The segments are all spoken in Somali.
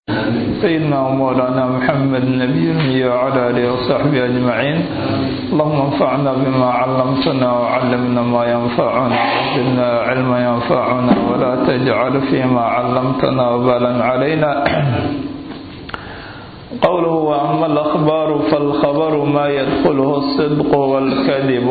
سيدنا ومولانا محمد النبي الأمي وعلى آله وصحبه أجمعين اللهم انفعنا بما علمتنا وعلمنا ما ينفعنا وزدنا علما ينفعنا ولا تجعل فيما علمتنا وبالا علينا قوله وأما الأخبار فالخبر ما يدخله الصدق والكذب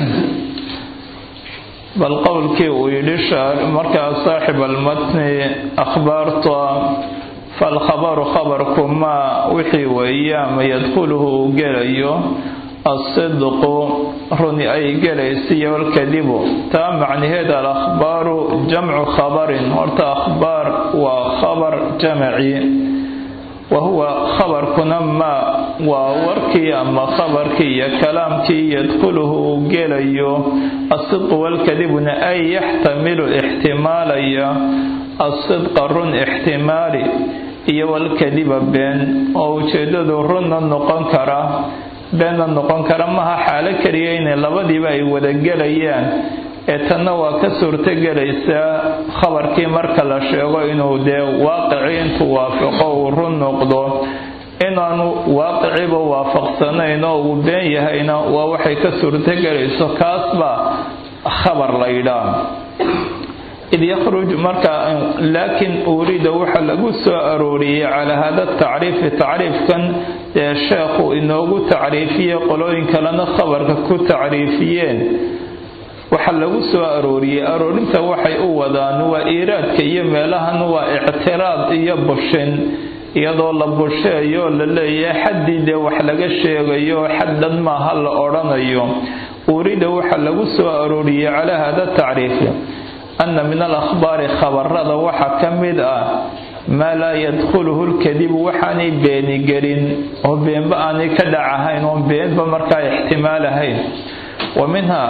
bal qowlkii uu yidhi markaa saaxib almatni akhbaarta falkhabaru khabarku maa wixii weeye ama yadkhuluhu uu gelayo asidqu runi ay gelaysiyo walkadibu taa macnaheeda alakhbaaru jamcu khabarin horta akhbaar waa khabar jamaci wahuwa khabarkuna maa waa warkii ama khabarkii iyo kalaamkii yadkhuluhu uu gelayo asidqu walkadibuna ay yaxtamilu ixtimaalaya asidqa run ixtimaali iyo walkadiba been oo ujeedadu runna noqon kara beenna noqon kara maha xaalo keliya inay labadiiba ay wada gelayaan ee tanna waa ka suurtogelaysaa khabarkii marka la sheego inuu dee waaqicii intuu waafaqo uu run noqdo inaanu waaqiciba waafaqsanayn oo uu been yahayna waa waxay ka suurtogelayso kaas baa khabar la yidhaah id yakhruj marka laakiin urida waxa lagu soo arooriyey calaa hada tacriifi tacriifkan ee sheekhu inoogu tacriifiyey qolooyin kalena khabarka ku tacriifiyeen waxaa lagu soo arooriyey aroorinta waxay u wadaan waa iiraadka iyo meelahan waa ictiraad iyo bushin iyadoo la busheeyo la leeyahay xaddii dee wax laga sheegayo xaddan maaha la odhanayo urida waxaa lagu soo arooriyey calaa hada tacriifi ana min alakhbaari khabarada waxaa ka mid ah maa laa yadkhuluhu lkadibu waxaanay beeni gelin oo beenba aanay ka dhacahayn oo beenba markaa ixtimaalahayn wa minha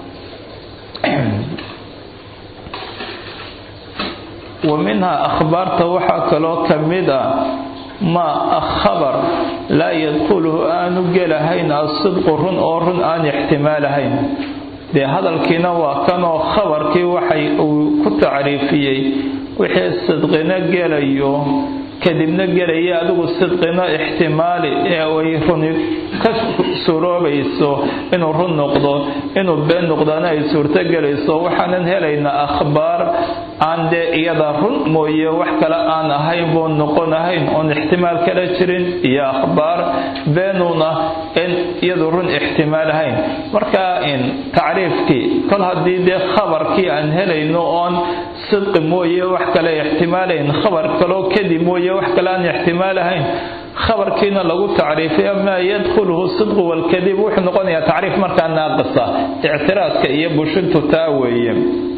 wa minhaa akhbaarta waxaa kaloo ka mid ah maa khabar laa yadkhuluhu aanu gelahayn asidqu run oo run aan ixtimaalahayn dee hadalkiina waa kanoo khabarkii waxay uu ku tacriifiyey wixii sidqina gelayo kadibna gelaya adigu sidqina ixtimaali ee ay runi ka suroobayso inuu run noqdo inuu been noqdana ay suurto gelayso waxaanan helaynaa akhbaar aan dee iyada run mooye wax kale aan ahayn buu noqonahayn oon ixtimaal kala jirin iyo akhbaar beenuuna in iyadu run ixtimaal ahayn marka in tacriifkii kol haddii dee khabarkii aan helayno oon sidqi mooye wax kale ixtimaalayn khabar kaloo kadib mooye wax kale aan ixtimaalahayn khabarkiina lagu tacriifay maa yadkhuluhu sidqu walkadib wuxuu noqonayaa tacriif markaa naaqisa ictiraadka iyo bushintu taa weeye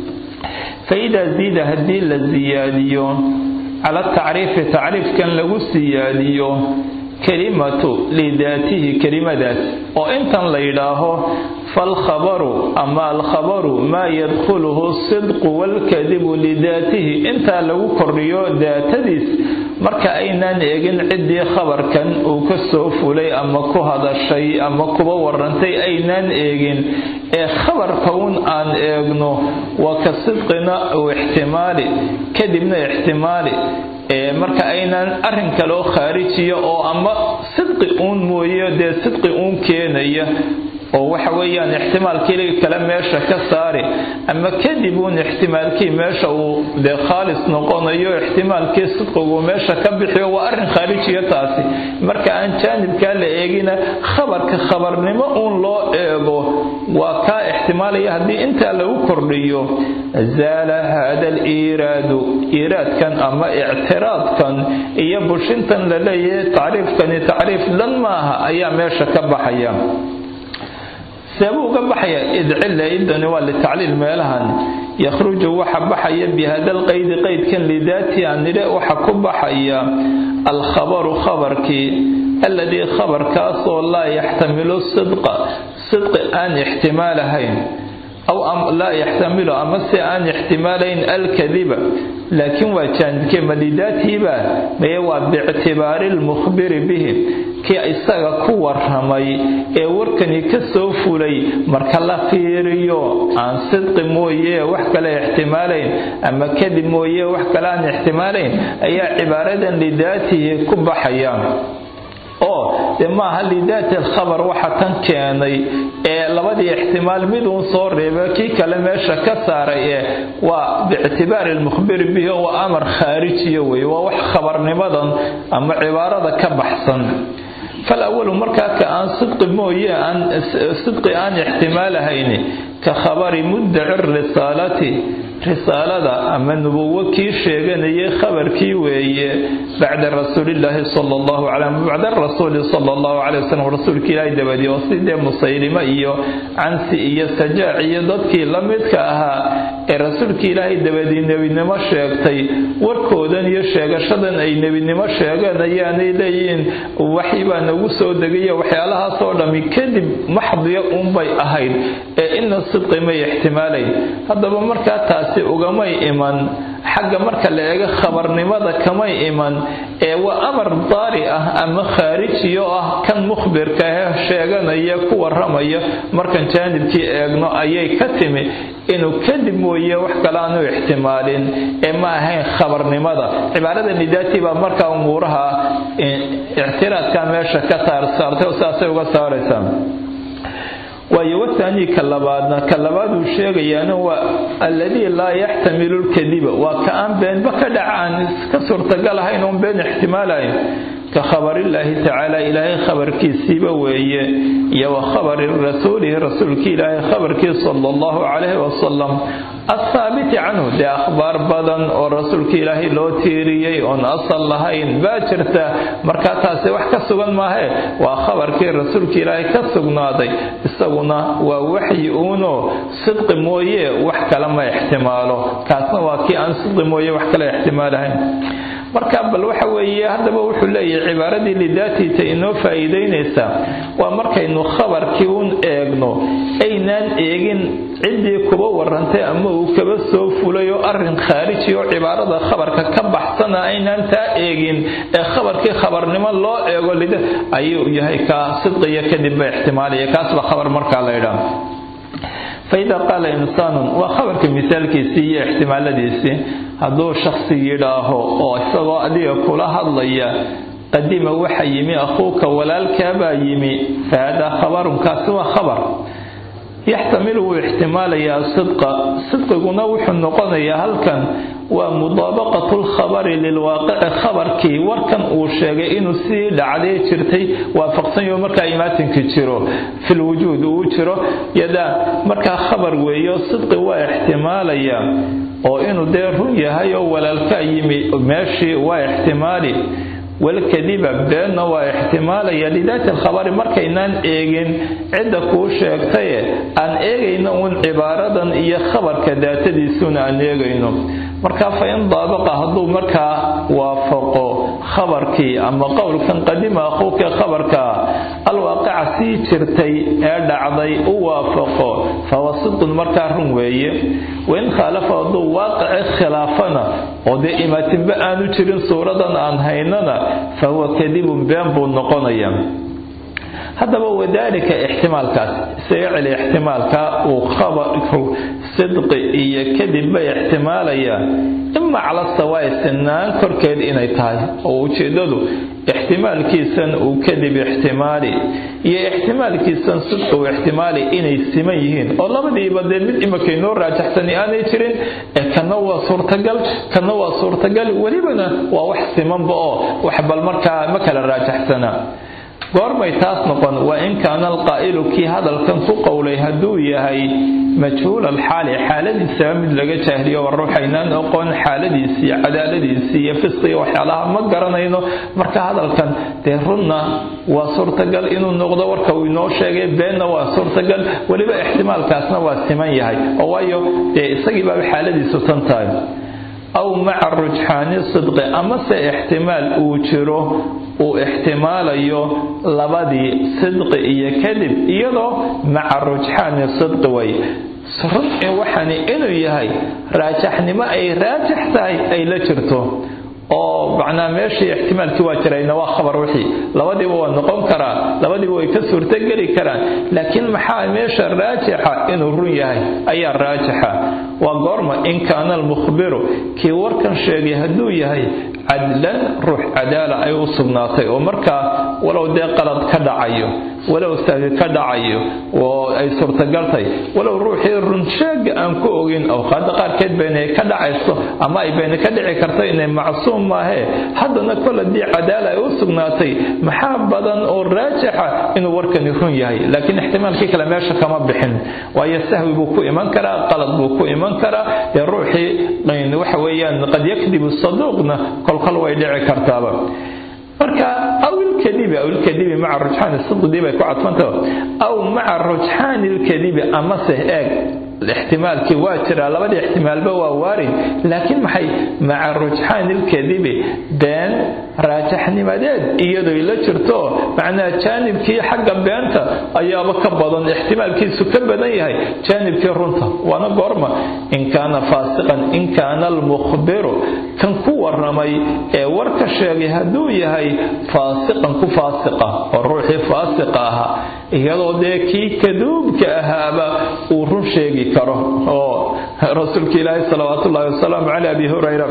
faidaa ziida haddii la siyaadiyo cala tacriifi tacriifkan lagu siyaadiyo kelimatu lidaatihi kelimadaas oo intan la yidhaaho falkhabaru ama alkhabaru maa yadkhuluhu sidqu walkadibu lidaatihi intaa lagu kordhiyo daatadiis marka aynaan eegin ciddii khabarkan uu ka soo fulay ama ku hadashay ama kuba warantay aynaan eegin ee khabarka un aan eegno waa ka sidqina uu ixtimaali kadibna ixtimaali marka aynaan arrin kaloo khaarijiya oo ama sidqi uun mooye dee sidqi uun keenaya oo waxa weeyaan ixtimaalkii kale meesha ka saari ama kadib uun ixtimaalkii meesha uu dee khaalis noqonayo ixtimaalkii sidqigu meesha ka bixiyo waa arrin khaarijiya taasi marka aan jaanibkaa la eegina khabarka khabarnimo uun loo eego waa kaa ixtimaalaya haddii intaa lagu kordhiyo zaala hada aliiraadu iiraadkan ama ictiraadkan iyo bushintan la leeyahay tacriifkani tacriif lan maaha ayaa meesha ka baxaya seebuu uga baxaya idcilla idani waa litacliil meelahan yakhruju waxa baxaya bihada lqaydi qaydkan lidaati aan nidhe waxa ku baxaya alkhabaru khabarkii alladii khabarkaasoo laa yaxtamilu sidqa sidqi aan ixtimaalahayn aw laa yaxtamilu ama se aan ixtimaalayn alkadiba laakiin waa jaanibkee malidaatiiba maye waa biictibaari lmukhbiri bihi kii isaga ku waramay ee warkani ka soo fulay marka la fiiriyo aan sidqi mooye wax kale ixtimaalayn ama kadib mooye wax kale aan ixtimaalayn ayaa cibaaradan lidaatihi ku baxayaan oo dee maaha lidaati alkhabar waxa tan keenay ee labadii ixtimaal miduun soo reeba kii kale meesha ka saaray ee waa biictibaari lmukhbiri bihi waa amar khaarijiya wey waa wax khabarnimadan ama cibaarada ka baxsan falawalu markaa ka aan sidqi mooye aan sidqi aan ixtimaalahayni ka khabari muddaci risaalati risaalada ama nubuwo kii sheeganayay khabarkii weeye bacda rasuulillaahi sala allahu calay bacda rasuuli sala allahu calay wasalam rasuulkii ilaahay dabadii oo sidee musaylimo iyo cansi iyo sajaac iyo dadkii la midka ahaa ee rasuulkii ilaahay dabadii nebinimo sheegtay warkoodan iyo sheegashadan ay nebinimo sheegeen ayaanay leeyihiin waxi baa nagu soo degayo waxyaalahaasoo dhammi kadib maxdiya unbay ahayd ee ina sidqi may ixtimaalayn haddaba markaa taasi ugamay iman xagga marka la eego khabarnimada kamay iman ee waa amar daari ah ama khaarijiyo ah kan mukhbirka ah sheeganaya ku waramaya markan jaanibkii eegno ayay ka timi inuu kadib mooye wax kale aanu ixtimaalin ee ma ahayn khabarnimada cibaarada nidaati baa markaa umuuraha ictiraadka meesha ka saarsaartay oo saasay uga saaraysaa waayo wathaanii ka labaadna ka labaaduu sheegayaana waa alladii laa yaxtamilu lkadiba waa ka aan beenba ka dhaca aan ka suurtagal ahayn oon been ixtimaalayn ka khabarillaahi tacaala ilaahay khabarkiisiiba weeye iyo wa khabari rasuulihi rasuulkii ilaahay khabarkii sala allahu calayhi wasalam athaabiti canhu dee akhbaar badan oo rasuulka ilaahay loo tiiriyey oon asal lahayn baa jirta markaa taasi wax ka sugan maahe waa khabarkii rasuulka ilaahay ka sugnaaday isaguna waa waxyi uuno sidqi mooye wax kale ma ixtimaalo kaasna waa kii aan sidqi mooye wax kale ixtimaalahayn marka bal waxa weeye haddaba wuxuu leeyahay cibaaradii lidaatiita inoo faa'iidaynaysaa waa markaynu khabarkii un eegno aynaan eegin ciddii kuba warantay ama uu kaba soo fulay oo arrin khaariji oo cibaarada khabarka ka baxsana aynaan taa eegin ee khabarkii khabarnimo loo eego lida ayuu yahay kaa sidqiya kadibba ixtimaalaya kaasba khabar markaa la ydhaa faida qaala insaanun waa khabarka misaalkiisii iyo ixtimaaladiisii hadduu shaksi yidhaaho oo isagoo adiga kula hadlaya qadima waxa yimi akhuuka walaalkaabaa yimi fahadaa khabarun kaasi waa khabar yaxtamilu wuu ixtimaalayaa sidqa sidqiguna wuxuu noqonayaa halkan waa mudaabaqatu lkhabari lilwaaqici khabarkii warkan uu sheegay inuu sii dhacday jirtay waafaqsanyo markaa imaatinki jiro filwujuud uu jiro yadaa markaa khabar weeyo sidqi waa ixtimaalaya oo inuu dee run yahay oo walaalkaa yimi meeshii waa ixtimaali walkadiba beenna waa ixtimaalaya lidaati alkhabari markaynaan eegin cidda kuu sheegtaye aan eegayno uun cibaaradan iyo khabarka daatadiisuuna aan eegayno marka fa in daabaqa hadduu markaa waafaqo khabarkii ama qowlkan qadima akhuuka khabarka alwaaqica sii jirtay ee dhacday u waafaqo fahuwa sidqun markaa run weeye wain khaalafa hadduu waaqici khilaafana oo dee imaatinba aanu jirin suuradan aan haynana fahuwa kadibun been buu noqonaya haddaba wadaalika ixtimaalkaas isaga celi ixtimaalka uu khabarku sidqi iyo kadibba ixtimaalaya ima cala sawaa'i sinaan korkeed inay tahay oo ujeeddadu ixtimaalkiisan uu kadib ixtimaali iyo ixtimaalkiisan sidqi uu ixtimaali inay siman yihiin oo labadiiba dee mid imakaynoo raajaxsani aanay jirin ee kana waa suurtagal kana waa suurtagal welibana waa wax simanba oo wax bal markaa ma kala raajaxsana goormay taas noqon waa in kaana alqaa'ilu kii hadalkan ku qowlay hadduu yahay majhuul alxaali xaaladiisaba mid laga jaahliyo war ruuxaynaan oqon xaaladiisii cadaaladiisii iyo fisqiga waxyaalaha ma garanayno marka hadalkan dee runna waa suurtagal inuu noqdo warka uu inoo sheegay beenna waa suurtagal weliba ixtimaalkaasna waa siman yahay oo waayo dee isagii baaba xaaladiisu tan tahay aw maca rujxaani sidqi amase ixtimaal uu jiro uu ixtimaalayo labadii sidqi iyo kadib iyadoo maca rujxaani sidqi way run waxani inuu yahay raajaxnimo ay raajax tahay ay la jirto oo macnaa meeshii ixtimaalkii waa jirayna waa khabar wixii labadiiba waa noqon karaa labadiiba way ka suurtogeli karaan laakiin maxaa meesha raajixa inuu run yahay ayaa raajixa waa goorma in kaana almukhbiru kii warkan sheegay hadduu yahay cadlan ruux cadaala ay u sugnaatay oo markaa walow dee qalad ka dhacayo walow sahwi ka dhacayo oo ay suurtagaltay walow ruuxii runsheega aan ku ogin awqaada qaarkeed bayna ka dhacayso ama ay bayna ka dhici karto inay macsuum maahee haddana kol haddii cadaala ay u sugnaatay maxaa badan oo raajixa inuu warkani run yahay laakiin ixtimaalkii kale meesha kama bixin waayo sahwi buu ku iman karaa qalad buu ku iman karaa dee ruuxii waxa weeyaan qad yakdibu saduuqna kolkol way dhici kartaaba marka aw ilkadibi aw ilkadibi maca rujxaan sidqidii bay ku cadfantah aw maca rujxaani ilkadibi amase eeg ixtimaalkii waa jiraa labadii ixtimaalba waa waarid laakiin maxay maca rujxaani ilkadibi been raajaxnimadeed iyadoy la jirto macnaha jaanibkii xagga beenta ayaaba ka badan ixtimaalkiisu ka badan yahay jaanibkii runta waana goorma in kaana faasiqan in kaana almukhbiru kan ku waramay ee warka sheegay hadduu yahay faasiqan ku faasiqa oo ruuxii faasiqa ahaa iyadoo dee kii kaduubka ahaaba uu run sheegi karo oo rasuulka ilaahi salawaatullaahi wasalaamu caley abi hurayra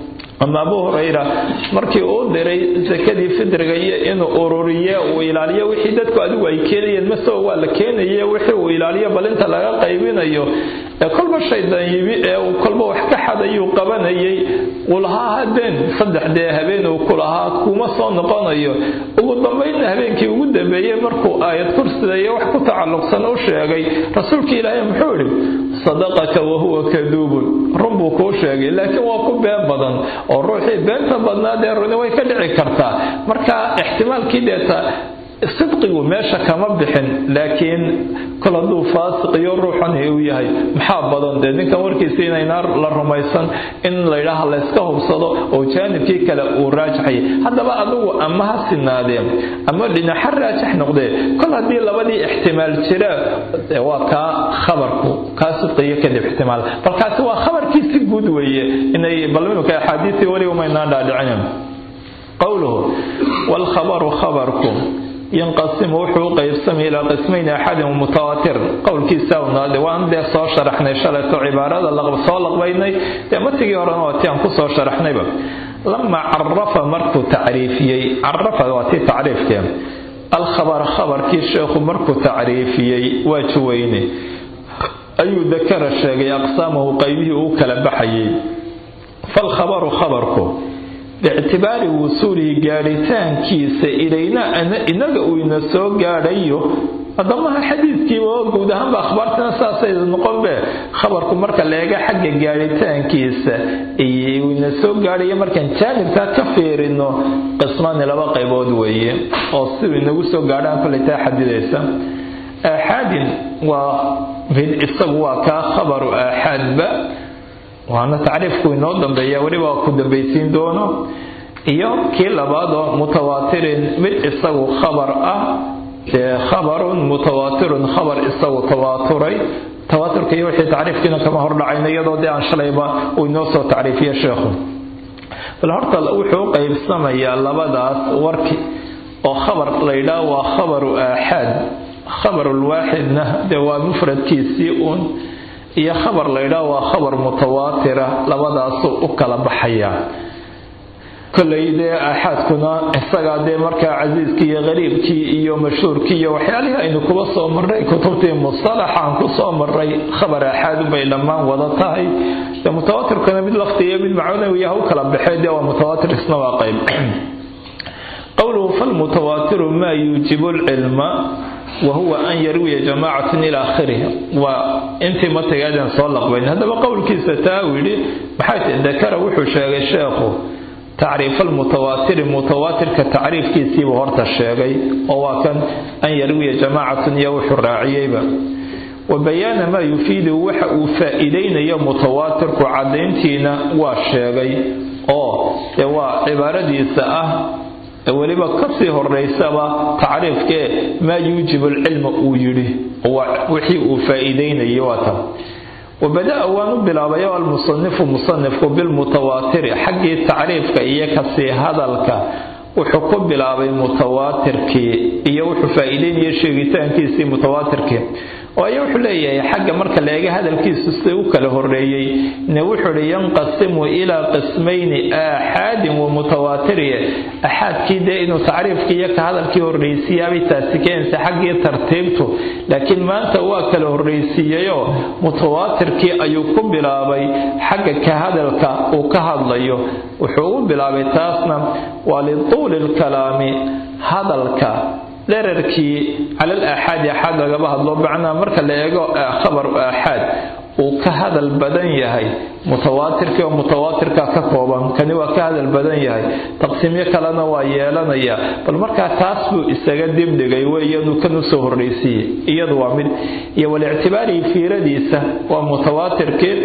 ama abu hurayra markii uu diray sakadii fidriga iyo inuu ururiye uu ilaaliyo wixii dadku adigu ay keenayeen masoo waa la keenaye wixii uu ilaaliyo balinta laga qaybinayo ee kolba shaydan yimi ee uu kolba wax ka xadayuu qabanayay uu lahaa habeen saddex dee habeen uu ku lahaa kuma soo noqonayo ugu dambaynna habeenkii ugu dambeeyey markuu aayad kursida iyo wax ku tacalluqsan u sheegay rasuulka ilaahay muxuu idhi sadaqaka wahuwa kaduubun run buu kuu sheegay laakiin waa ku been badan oo ruuxii beenta badnaa dee runi way ka dhici kartaa marka ixtimaalkii deeta sidqigu meesha kama bixin laakiin kol hadduu faasiqiyo ruuxani uu yahay maxaa badan dee ninkan warkiisa inayna la rumaysan in laydhaaha layska hubsado oo jaanibkii kale uu raajaxay haddaba adigu ama ha sinaadeen ama dhinaxa raajax noqdee kol haddii labadii ixtimaal jira waa kaa khabarku kaa sidqiyo kadib ixtimaal balkaasi waa khabarkii si guud weeye inay bal imika axaadiistii weliba maynaan dhaadhicinin qowluhu waalkhabaru khabarku yanqasimu wuxuu u qaybsamay ilaa qismayn axadin mutawaatir qowlkiisa unaade waan dee soo sharaxnay shalayto cibaarada soo laqbaynay dee matigii horena waa tii aan ku soo sharaxnayba lama carafa markuu tacriifiyey carafa waa tii tacriifkee alkhabar khabarkii sheekhu markuu tacriifiyey waa juweyne ayuu dakara sheegay aqsaamahu qaybihii uu kala baxayay falkhabaru khabarku biictibaari wusuulihi gaadhitaankiisa ilayna inaga uu ina soo gaadhayo haddamaha xadiidkiiba guud ahaanba akhbaartina saasay noqonbe khabarku marka leega xagga gaadhitaankiisa uu ina soo gaadhayo markaan jaanibkaa ka fiirino qismaani laba qaybood weeye oo siduu inagu soo gaadhaan kolay taa xadidaysa aaxaadin waa mid isagu waa kaa khabaru aaxaadba waana tacriifku inoo dambeeya weliba ku dambaysiin doono iyo kii labaadoo mutawaatirin mid isagu khabar ah dee khabarun mutawaatirun khabar isagu tawaaturay tawaaturka iyo wixii tacriifkiina kama hordhacayno iyadoo dee aan shalayba uu inoo soo tacriifiye sheekhu bal horta wuxuu u qaybsamayaa labadaas warki oo khabar laydhaa waa khabaru aaxaad khabarulwaaxidna dee waa mufradkiisii uun iyo khabar laydhaa waa khabar mutawaatira labadaasuu u kala baxaya kolay dee aaxaadkuna isagaa dee markaa casiiskii iyo qariibkii iyo mashhuurkii iyo waxyaalihii aynu kuba soo marray kutubtii mustalaxaan ku soo marray khabar aaxaad bay dhammaan wada tahay dee mutawaatirkuna mid laftiiyo mid macnawiya ha u kala baxee dee waa mutawaatir isna waa qayb qowluhu falmutawaatiru maa yuujibu lcilma wahuwa an yarwiya jamaacatun ila akhirih waa intii matagaadan soo laqbayn haddaba qowlkiisa taa uu yidhi maxay tahy dakara wuxuu sheegay sheekhu tacriif almutawaatiri mutawaatirka tacriifkiisiibuu horta sheegay oo waa kan an yarwiya jamaacatun iyo wuxuu raaciyeyba wa bayaana maa yufiidu waxa uu faa'iidaynayo mutawaatirku caddayntiina waa sheegay oo dee waa cibaaradiisa ah weliba kasii horeysaba tacriifkee maa yuujibu alcilma uu yidhi wixii uu faa'iideynayay waa tan wabada-a waan u bilaabay oo almusanifu musanifku bilmutawaatiri xaggii tacriifka iyo kasii hadalka wuxuu ku bilaabay mutawaatirkii iyo wuxuu faa-iideynaya sheegitaankiisii mutawaatirkii waayo wuxuu leeyahay xagga marka la eega hadalkiisu si u kala horeeyey ne wuxuu hi yanqasimu ilaa qismayni aaxaadin wa mutawaatiriye axaadkii dee inuu tacriifkii iyo ka hadalkii horreysiiyaabay taasi keenaysa xaggii tartiibtu laakiin maanta waa kala horreysiiyeyoo mutawaatirkii ayuu ku bilaabay xagga ka hadalka uu ka hadlayo wuxuu u bilaabay taasna waa lituuli lkalaami hadalka dherarkii cala al aaxaadi axaad lagaba hadlo macnaa marka la eego khabaru aaxaad uu ka hadal badan yahay mutawaatirkii oo mutawaatirka ka kooban kani waa ka hadal badan yahay taqsiimyo kalena waa yeelanaya bal markaa taas buu isaga dibdhigay weeyanu kan usoo horreysiiyey iyadu waa mid iyo walictibaarihi fiiradiisa waa mutawaatirkii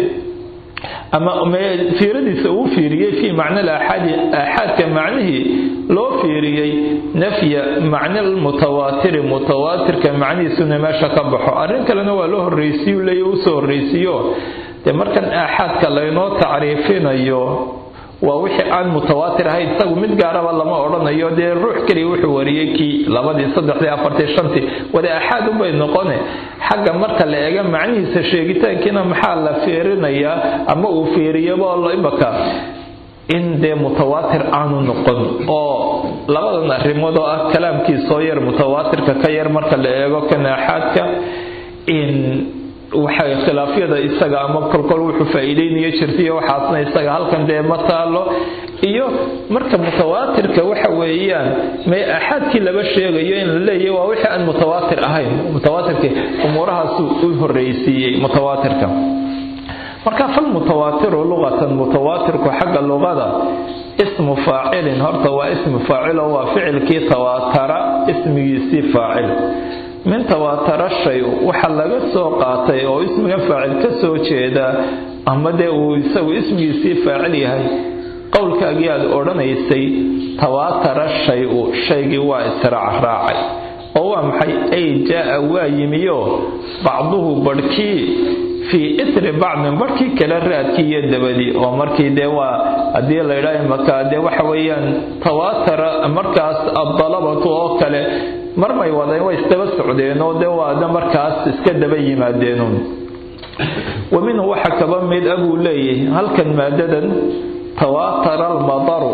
ama fiiradiisa uu fiiriyey fii macna aaxaadi aaxaadka macnihii loo fiiriyey nafya macna almutawaatiri mutawaatirka macnihiisuna meesha ka baxo arrin kalena waa loo horreysiyu leeya usoo horreysiiyo dee markan aaxaadka laynoo tacriifinayo waa wixii aan mutawaatir ahayn isagu mid gaaraba lama odhanayo dee ruux keliya wuxuu wariyey kii labadii saddexdii afartii shantii wada axaad unbay noqone xagga marka la eega macnihiisa sheegitaankiina maxaa la fiirinayaa ama uu fiiriyaba imaka in dee mutawaatir aanu noqon oo labadan arrimood oo ah kalaamkiisoo yar mutawaatirka ka yar marka la eego kan aaxaadka in waxay khilaafyada isaga ama kolkol wuxuu faa-iideynaya jirtaiyo waxaasna isaga halkan dee ma taalo iyo marka mutawaatirka waxa weeyaan may axaadkii laba sheegayo in la leeyahy waa wixii aan mutawaatir ahayn mutawaatirkii umuurahaasu u horreysiiyey mutawaatirka marka falmutawaatiru luqatan mutawaatirku xagga luqada ismu faacilin horta waa ismu faacilo waa ficilkii tawaatara ismigiisii faacil min tawaatara shay waxa laga soo qaatay oo ismiga faacil ka soo jeeda ama dee uu isagu ismigiisii faacil yahay qowlkaagii aad odhanaysay tawaatara shay-u shaygii waa israacraacay oo waa maxay ay jaa-a waa yimiyo bacduhu barhkii fii itri bacdin barhkii kale raadkii iyo dabadii oo markii dee waa haddii la ydhaa imaka dee waxa weeyaan tawaatara markaas addalabatu oo kale marmay wadeen way isdaba socdeen oo dee waada markaas iska daba yimaadeenun wa minhu waxa kaba mid a buu leeyahay halkan maadadan tawaatara almadaru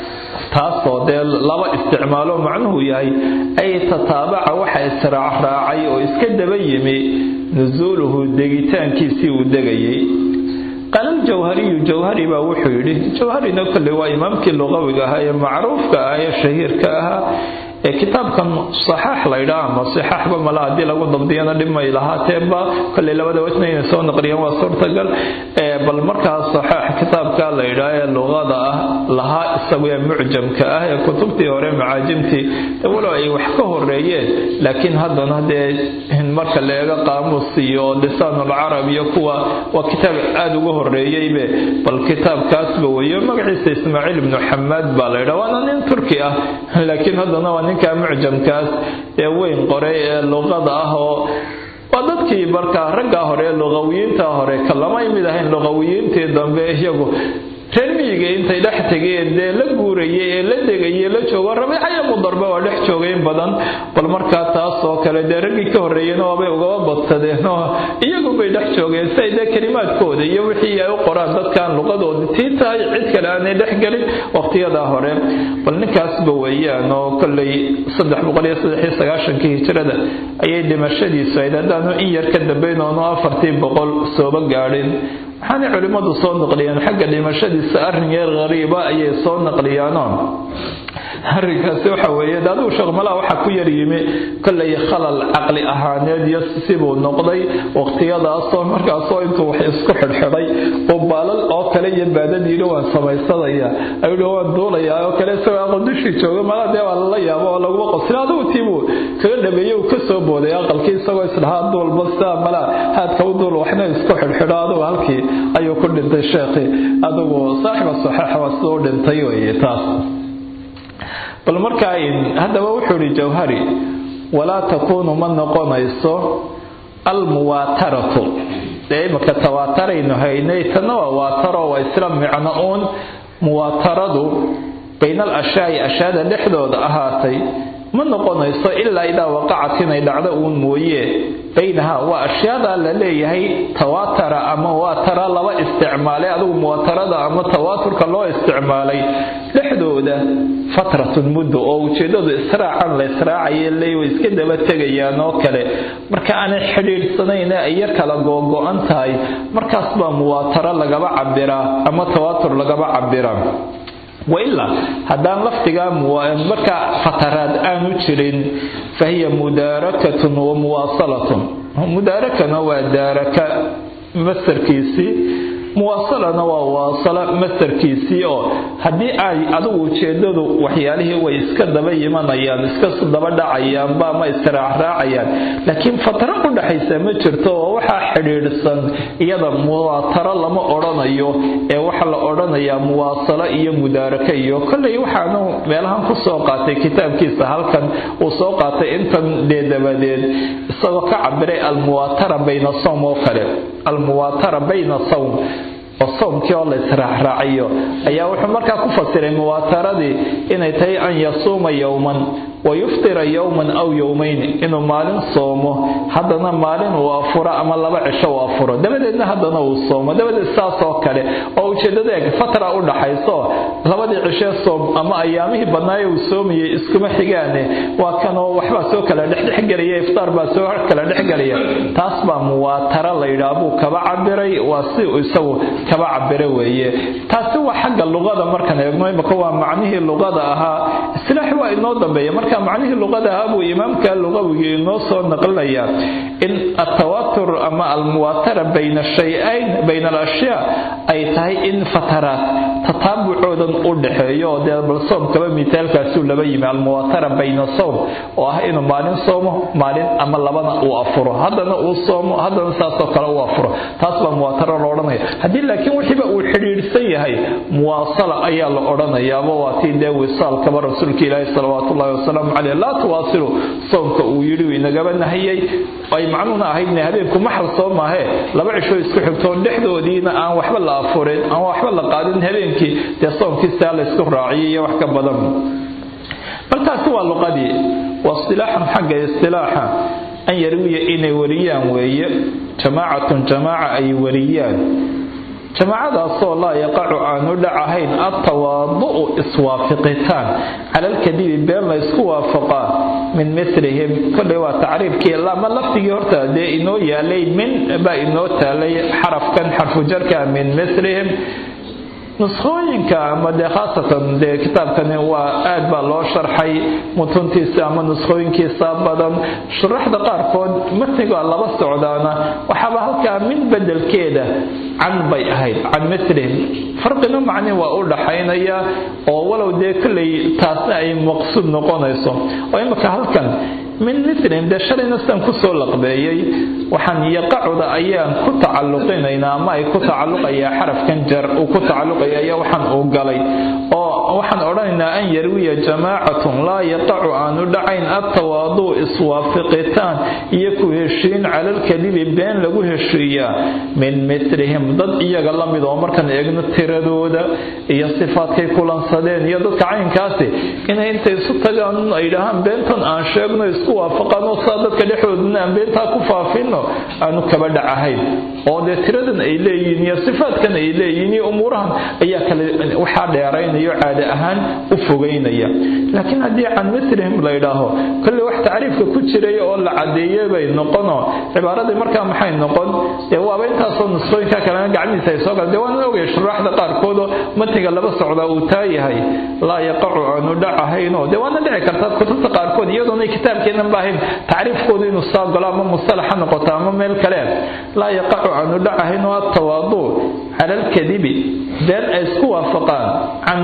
taasoo dee laba isticmaalo macnuhu yahay ay tataabaca waxa israacraacay oo iska daba yimi nusuuluhu degitaankiisii uu degayay qaala aljawhariyu jawhari baa wuxuu yidhi jawharina kolley waa imaamkii luqawiga ahaa ee macruufka ah ee shahiirka ahaa ee kitaabkan saxaax laydhaa ama saxaaxba mala haddii lagu dabdiyana dhibmay lahaateeba kolley labada wajna inay soo naqliyaan waa suurtagal bal markaas saxaax kitaabka laydhaa ee luqada ah lahaa isagu ee mucjamka ah ee kutubtii hore macaajimtii walow ay wax ka horeeyeen laakiin haddana dee marka la eego qaamuus iyo lisaanulcarab iyo kuwa waa kitaab aada uga horeeyeybe bal kitaabkaasba weeyo magaciisa ismaaciil ibnu xamaad baa laydhaa waana nin turki ah laakiin haddana waa ninka mucjamkaas ee weyn qoray ee luqada ah oo waa dadkii markaa raggaa hore ee luqawiyiinta hore kalamay mid ahayn luqawiyiintii dambe iyagu reer miyiga intay dhex tegeen dee la guurayay ee la degayay la joogo rabiicaya mudarbe waa dhex joogayn badan bal markaa taas oo kale dee raggii ka horreeyeen waabay ugaba badsadeen oo iyagu bay dhex joogeen si ay dee kelimaadkooda iyo wixii ay u qoraan dadkan luqadooda tii tahay cid kale aanay dhex gelin waqtiyadaa hore bal ninkaasba weeyaan oo kolley saddex boqol iyo saddex iyo sagaashankii hijrada ayay dhimashadiisu ahayd haddaanu in yar ka dambayn oonu afartii boqol sooba gaadhin waxaanay culimmadu soo naqliyeen xagga dhimashadiisa arrin yar qariiba ayay soo naqliyaanoon arrinkaasi waxa weeye de adigu sheekh-malaha waxaa ku yar yimi kollay khalal caqli ahaaneed iyo sibuu noqday waqtiyadaasoo markaasoo intuu wax isku xidhxidhay oo baalal oo kale iyo baadad yidhi waan samaysanaya ayuhi waan duulayaa oo kale isagoo aqaldushii jooga malaa dee waa lala yaabo oo laguma qosila adigu tiibuu kaga dhameeyey uu ka soo booday aqalkii isagoo isdhahaa duulba sidaa malaa haadka u duul waxna isku xidhxidho adigu halkii ayuu ku dhintay sheekhi adigu saaxiba saxaaxa waa sida u dhintay weye taas bal markaa haddaba wuxuu ihi jawhari walaa takuunu ma noqonayso almuwaataratu dee imaka tawaataraynu haynay tanna waa waataro waa isla micno uun muwaataradu bayna al ashyaai ashyaada dhexdooda ahaatay ma noqonayso ilaa idaa waqacat inay dhacdo uun mooye baynaha waa ashyaada la leeyahay tawaatara ama waatara laba isticmaalay adigu muwaatarada ama tawaaturka loo isticmaalay dhexdooda fatratun muddo oo ujeedadu israacan la israacaya leey way iska daba tegayaan oo kale marka aanay xidhiidhsanayn ay yar kala googo-an tahay markaas baa muwaataro lagaba cabiraa ama tawaatur lagaba cabiraa wailaa haddaan lafdigaa markaa fataraad aanu jirin fahiya mudaarakatun wa muwaasalatun mudaarakana waa daaraka masarkiisii muwaasalana waa waasalo masarkiisii oo haddii ay adigu ujeedadu waxyaalihii way iska daba yimanayaan iska daba dhacayaanba ama istiraacraacayaan laakiin fatro u dhaxaysa ma jirto oo waxaa xidhiidhsan iyada muwaataro lama odhanayo ee waxaa la odhanayaa muwaasalo iyo mudaaraka iyo kolley waxaanu meelahan ku soo qaatay kitaabkiisa halkan uu soo qaatay intan dee dabadeed isagoo ka cabiray almuwaatara bayna sawm oo kale almuwaatara bayna sawm oo soomkii oo la israacraaciyo ayaa wuxuu markaa ku fasiray muwaataradii inay tahay an yasuuma yowman wa yuftira yowman aw yowmayn inuu maalin soomo haddana maalin uu afuro ama laba cisho uu afuro dabadeedna haddana uu soomo dabadeed saas oo kale oo ujeedada eeg fatra u dhaxayso labadii cishee soom ama ayaamihii badnaaye uu soomayay iskuma xigaane waa kanoo waxbaa soo kala dhexdhexgelaya iftaar baa soo kala dhexgelaya taas baa muwaatara la yidhaah buu kaba cabiray waa si isagu kaba cabire weeye taasi waa xagga luqada markaan eegno imaka waa macnihii luqada ahaa istilaaxi waa inoo dambeeya marka macnihii luqada ahaa buu imaamka lugawigii inoo soo naqlinaya in atawaatur ama almuwaatara bayna shayayn bayna alashyaa ay tahay in fataraat tataabucoodan u dhexeeyo oo dee bal soomkaba mitaalkaasuu laba yimi almuwaatara bayna sowm oo ah inuu maalin soomo maalin ama labana uu afuro haddana uu soomo haddana saasoo kale uu afuro taas baa muwaataro la odhanaya haddii laakiin wixiiba uu xidhiidhsan yahay muwaasala ayaa la odhanayaaba waa tii dee wisaalkaba rasuulka ilaahi salawaatu ullahi wasalaamu caleyh laa tuwaasilu soomka uu yidhi uu inagaba nahiyey ay macnuhuna ahaydna habeenku maxal soo maahee laba cishoo isku xigtoo dhexdoodiina aan waxba la afurin aan waxba la qaadin habeenkii dee soomkiisaa la ysku raaciyay iyo wax ka badan markaasi waa luqadii waa istilaaxan xagga istilaaxa an yarwiya inay wariyaan weeye jamaacatun jamaaca ay wariyaan jamaacadaasoo laa yaqacu aanu dhacahayn altawaadu'u iswaafiqitaan cala alkadibi been la ysku waafaqaa min milihim kolley waa tacriifkii ama lafdigii horta dee inoo yaalay min baa inoo taalay xarafkan xarfujarka min milihim nuskhooyinka ama dee khaasatan dee kitaabkani waa aad baa loo sharxay mutuntiisa ama nuskhooyinkiisa badan shuraxda qaarkood matniga laba socdaana waxaaba halkaa min bedelkeeda can bay ahayd can milihim farqina macni waa u dhaxaynaya oo walow dee kolley taasna ay maqsuud noqonayso oo imika halkan min milihim dee shalayna sidaan kusoo laqbeeyey waxaan yaqacuda ayaan ku tacalluqinaynaa ama ay ku tacalluqayaa xarafkan jar uu ku tacalluqaya ayaa waxaan uu galay oo waxaan odhanaynaa an yarwiya jamaacatun laa yaqacu aanu dhacayn attawaaduu iswaafiqitaan iyo ku heshiin cala alkadibi been lagu heshiiyaa min milihim dad iyaga la mid oo markaan eegno tiradooda iyo sifaadkay kulansadeen iyo dadka caynkaasi inay intay isu tagaan ay dhahaan beentan aan sheegno isku waafaqaan oo saa dadka dhexdoodana aan beentaa ku faafino aanu kaba dhacahayn oo dee tiradan ay leeyihiin iyo sifaadkan ay leeyihiin iyo umuurahan ayaa kale waxaa dheeraynayo caade ahaan u fogeynaya laakiin haddii can milihim la yidhaaho kolley wax tacriifka ku jiray oo la cadeeye bay noqonoo cibaaradii markaa maxay noqon dee waaba intaasoo nusqooyinka kalena gacmihiisa ay soo galan dee waana ogaya shuraaxda qaarkoodoo matniga laba socdaa uu taa yahay laa yaqacu aanu dhacahaynoo dee waana dhici kartaa kutubta qaarkood iyadoona kitaabkeenan ba ahayn tacriifkoodu inuu saa galo ama mustalaxa noqoto ama meel kale laa yaqacu aanu dhacahaynoo attawaadu cala alkadibi been ay isku waafaqaan can milihim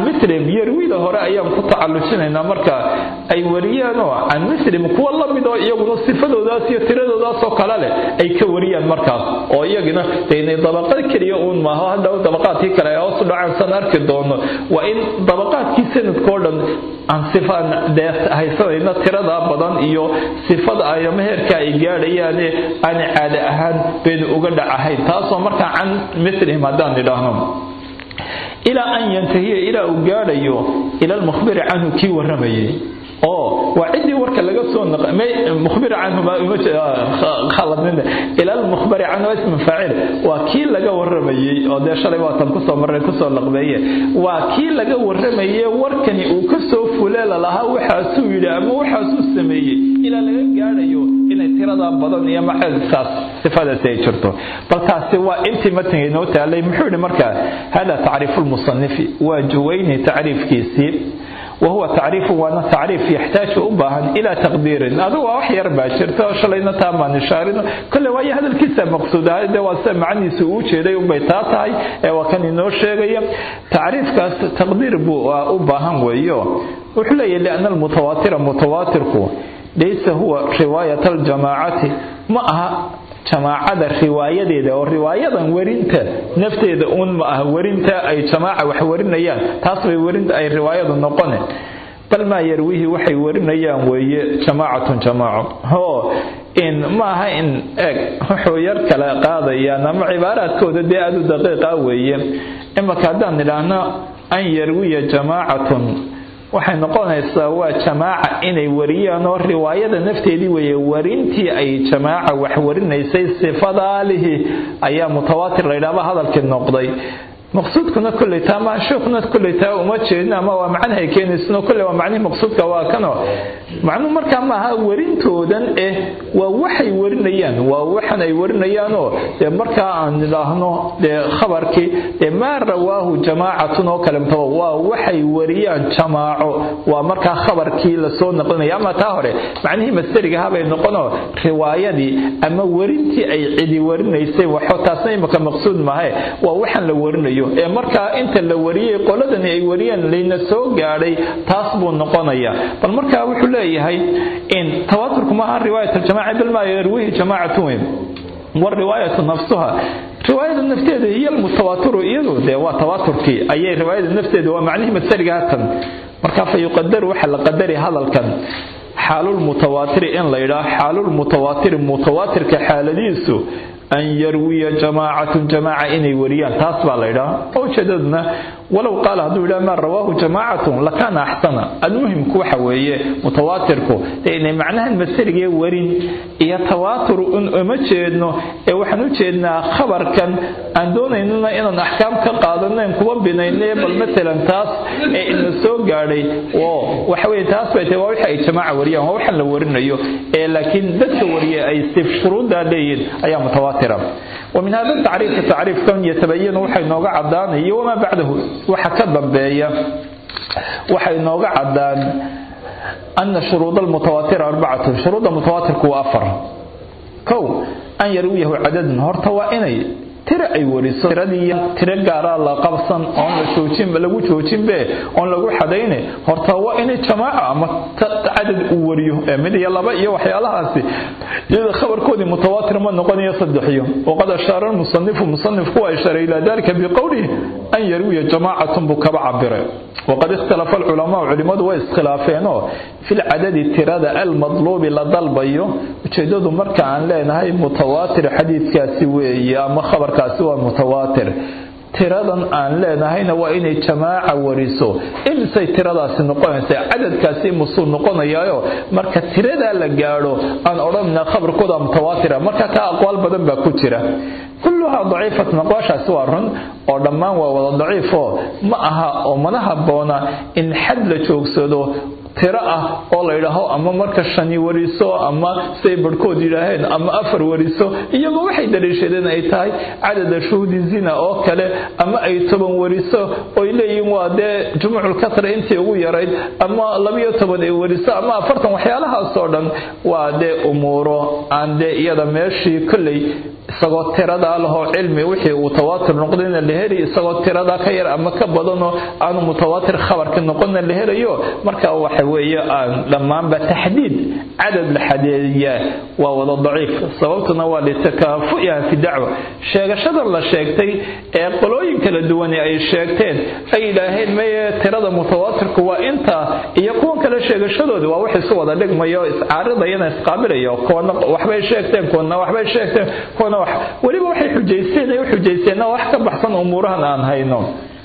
yarwida hore ayaan ku tacalujinaynaa marka ay wariyaanoo can muslim kuwa la mid oo iyaguna sifadoodaas iyo tiradoodaasoo kale leh ay ka wariyaan markaas oo iyagina de inay dabaqad keliya uun maaho hadhow dabaqaadkii kale ay hoos u dhacaan san arki doono waa in dabaqaadkii sanadkao dhan aan sifaan dee haysanayna tirada badan iyo sifada ay ama heerka ay gaadhayaane aan caade ahaan baynu uga dhacahayn taasoo markaa can mislihim haddaan idhaahno ilaa an yantahiya ilaa uu gaadhayo ila almukhbiri canhu kii warramayay oo waa ciddii warka laga soo mukhbir canhu khaladnin ila almukhbari canhu ismu faacil waa kii laga warramayey oo dee shalay waatan kusoo marray kusoo laqbeeye waa kii laga warramaye warkani uu ka soo fuleela lahaa waxaasuu yidhi ama waxaasuu sameeyey ilaa laga gaadhayo inay tiradaa badan iyo maxasaas sifadaasi ay jirto bal taasi waa intii matniga inoo taalay muxuu yidhi markaa hada tacriifu lmusanifi waa juwayni tacriifkiisii wahuwa tacriifu waana tacriif yaxtaaju u baahan ilaa taqdiirin adigu waa wax yar baa jirta oo shalayna taa maan ishaarin kole waayo hadalkiisa maqsuud ahay dee waa sida macaniisa uu jeeday unbay taa tahay ee waa kan inoo sheegaya tacriifkaas taqdiir buu u baahan weeyo wuxuu leeyahy liana almutawaatira mutawaatirku laysa huwa riwaayat aljamaacati ma aha jamaacada riwaayadeeda oo riwaayadan werinta nafteeda uun ma aha werinta ay jamaaca wax warinayaan taas bay werinta ay riwaayadu noqone bal maa yarwihi waxay warinayaan weeye jamaacatun jamaaco hoo in ma aha in eeg wuxuu yar kala qaadayaan ama cibaaraadkooda dee aada u daqiiqa weeye imaka haddaan idhaahno an yarwiya jamaacatun waxay noqonaysaa waa jamaaca inay wariyaan oo riwaayada nafteedii weeye warintii ay jamaaca wax warinaysay sifadaalihi ayaa mutawaatir la yidhaaba hadalkii noqday maqsuudkuna kolley taa ma sheekuna kolley taa uma jeedin ama waa macnahay keenaysano kolley waa macnihii maqsuudka waa kano macnuhu markaa maaha werintoodan eh waa waxay warinayaan waa waxan ay warinayaanoo dee markaa aan idhaahno dee khabarkii dee maa rawaahu jamaacatun oo kale mtaba waa waxay wariyaan jamaaco waa markaa khabarkii lasoo naqlinaya ama taa hore macnihii masteriga habay noqonoo riwaayadii ama werintii ay cidi warinaysay waxo taasna imaka maqsuud maahe waa waxaan la warinayo ee markaa inta la wariyey qoladani ay wariyeen layna soo gaadhay taas buu noqonaya bal markaa wuxuu leeyahay in tawaaturku maaha riwaayat aljamaca bal maa yarwihi jamaacatu weyn والرواية نفسها رواية نفسها هي المتواتر إيضو ده وتواتركي أي رواية نفسها هو معنيه مسرق هاتن مركا فيقدر وحل قدري هذا الكن حال المتواتر إن لا يرى حال المتواتر متواتر كحالديسو أن يروي جماعة جماعة إني وريان تاسبع ليرا أو شددنا ولو قال هذا إلى ما رواه جماعة لكان أحسن المهم كوحة وهي متواتركو لأن معناها المسيرك ورين إيا تواتر أن أمجدنا إيا وحنو جدنا خبر كان أن دون إننا إن أحكام كقادنا إن كوان بنينا بل مثلا تاس إن السوق قاري وحوي تاس بيتي وحي جماعة وريان وحن لورنا يو لكن ذات وريا أي استفسرون دالين أي متواتر ومن هذا التعريف التعريف كان يتبين وحي نوغا عدان وما بعده وحكى ضبية وحي نوغا عدان أن شروط المتواتر أربعة شروط المتواتر كو أفر كو أن يرويه عدد هرتوا إني tira ay wariso tiradii tira gaara la qabsan oon la joojin lagu joojin be oon lagu xadayne horta waa inay jamaaca ama cadad uu wariyo ee mid iyo laba iyo waxyaalahaasi iyada khabarkoodii mutawaatir ma noqonayo saddexiyo waqad ashaara almusanifu musanifku waa isharay ilaa dalika biqowlihi an yarwiya jamaacatun buu kaba cabire waqad ikhtalafa alculamaau culimadu way iskhilaafeenoo fi lcadadi tirada almadluubi la dalbayo ujeedadu marka aan leenahay mutawaatir xadiidkaasi weeye ama khabarkaasi waa mutawaatir tiradan aan leenahayna waa inay jamaaca wariso imisay tiradaasi noqonaysa cadadkaasi musuu noqonayaayo marka tiradaa la gaadho aan odhanna khabarkooda mutawaatira marka taa aqwaal badan baa ku jira kulluhaa daciifatun aqwaashaasi waa run oo dhammaan waa wada daciifo ma aha oo mana habboona in xad la joogsado tiro ah oo la yidhaaho ama marka shani wariso ama siday barhkood yidhaaheen ama afar wariso iyagoo waxay daliishadeen ay tahay cadada shuhudi zina oo kale ama ay toban wariso oy leeyihiin waa dee jumuuculkasra intii ugu yarayd ama labiyo toban ay wariso ama afartan waxyaalahaasoo dhan waa dee umuuro aan dee iyada meeshii kolley isagoo tiradaa lahoo cilmi wixii uu tawaatir noqdayna la heli isagoo tiradaa ka yar ama ka badanoo aanu mutawaatir khabarka noqonna la helayo marka waxa weeye aan dhammaanba taxdiid cadad la xadeediyaa waa wada daciif sababtuna waa litakaafu'iha fi dacwa sheegashadan la sheegtay ee qolooyin kala duwani ay sheegteen ay yidhaaheen maye tirada mutawaatirku waa intaa iyo kuwan kale sheegashadoodi waa wax isu wada dhigmayo iscaaridayana isqaabilayo kuwana waxbay sheegteen kuwana waxbay sheegteen kuwana wax weliba waxay xujaysteen ay u xujaysteenna wax ka baxsan umuurahan aan hayno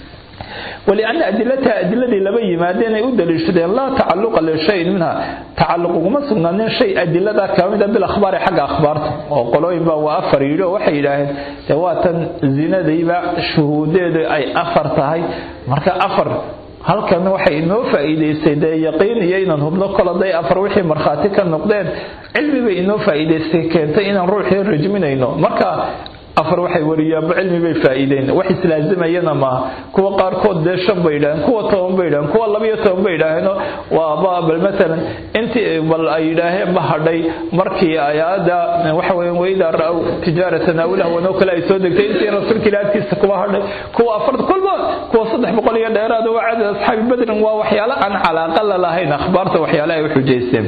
ولأن أدلتها أدلة لبا يمادين أي دليشتين لا تعلق لشيء منها تعلق وما سنان شيء أدلة كاملة بالأخبار حق أخبار وقالوا يبا وأفر يلو وحي إلهي تواتا زنا ديبا شهود أي أفر تهي مركا أفر halkan waxay inoo faa'iidaysay dee yaqiin iyo inaan hubno kol hadday afar wixii markhaati ka noqdeen cilmi bay inoo faa'iidaystay keentay inaan ruuxii rajminayno marka afar waxay wariyaanba cilmi bay faa'iideen wax islaazimayana maaha kuwa qaarkood dee shan bay yidhaaheen kuwa toban bay yidhaheen kuwa labiyo toban bay yidhaaheen waaba bal matalan intii bal ay yidhaaheen ba hadhay markii ayaada waxa weeyaan waydaa ra'aw tijaaratan aw lahwan oo kale ay soo degtay intii rasuulka ilaahi agtiisa kuwa hadhay kuwa afar kolba kuwa saddex boqol iyo dheeraad waa cadad asxaabi badrin waa waxyaalo aan calaaqa la lahayn akhbaarta waxyaalo ay u xujaysteen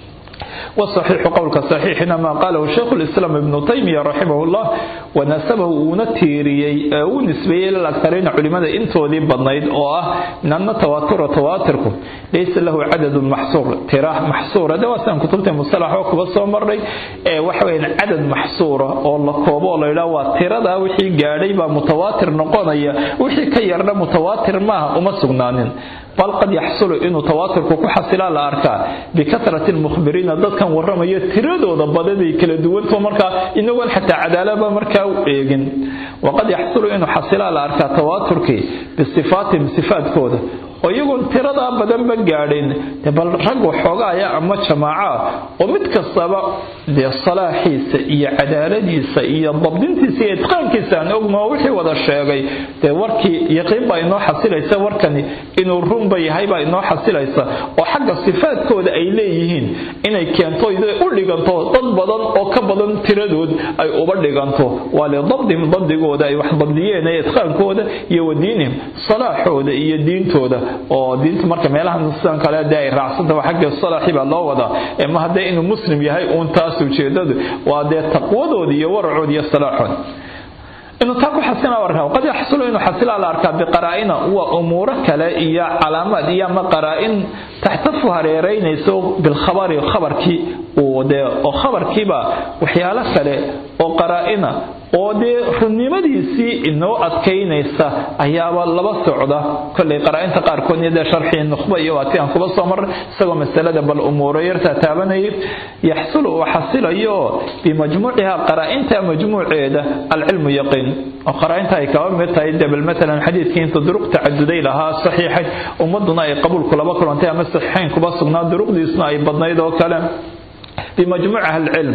والصحيح قولك صحيح ما قاله شيخ الإسلام ابن تيمية رحمه الله ونسبه ونتيري ونسبه للأكثرين علماء انتو ذي بنيد أو من أن تواتر تواتركم ليس له عدد محصور تراح محصور هذا واسم كتبت مصطلح وكبا مري وحوين عدد محصورة أو الله كوبا الله لا واتر هذا وحي قاري متواتر نقونيا وحي كيرنا متواتر ما وما سغنانين bal qad yaxsulu inuu tawaaturku ku xasilaa la arkaa bikasrati lmukhbiriina dadkan warramaya tiradooda badaday kala duwanto markaa inagoon xataa cadaalaba markaa u eegin waqad yaxsulu inuu xasilaa la arkaa tawaaturkii bisifaatihim sifaadkooda oo iyagoon tiradaa badanba gaadhin bal rag waxoogaaya ama jamaaca oo mid kastaba dee salaaxiisa iyo cadaaladiisa iyo dabdintiisa iyo itqaankiisa aan ognoo wixii wada sheegay dee warkii yaqiin baa inoo xasilaysa warkani inuu runba yahay baa inoo xasilaysa oo xagga sifaadkooda ay leeyihiin inay keento u dhiganto dad badan oo ka badan tiradood ay uba dhiganto waa lidabdihim dabdigooda ay wax dabdiyeen ee itqaankooda iyo wadiinihim salaaxooda iyo diintooda oo diinta marka meelahan sidan kale dee ay raacsantah xagga salaaxi baa loo wadaa ma haddee inuu muslim yahay uun taas ujeedadu waa dee taqwadooda iyo waracood iyo salaaxood inuu taa ku xasina arkaa qad yaxsulu inuu xasila la arkaa biqaraa'ina waa umuuro kale iyo calaamaad iyo ama qaraa'in taxtafu hareeraynayso bilkhabari khabarkii uu dee oo khabarkiiba waxyaalo kale oo qaraa'ina oo dee runnimadiisii inoo adkaynaysa ayaaba laba socda kollay qaraa'inta qaarkood iyo dee sharxii nukhba iyo waati aan kuba soo marray isagoo masalada bal umuuro yartaa taabanayay yaxsulu uu xasilayo bimajmuuciha qaraa'inta majmuuceeda alcilmu yaqiin oo qaraa'inta ay kaba mid tahay dee bal matalan xadiidkii inta duruq tacaduday lahaa saxiixay ummaduna ay qabuulku laba kulantay ama saxiixayn kuba sugnaa duruqdiisuna ay badnayd oo kale بمجموعها العلم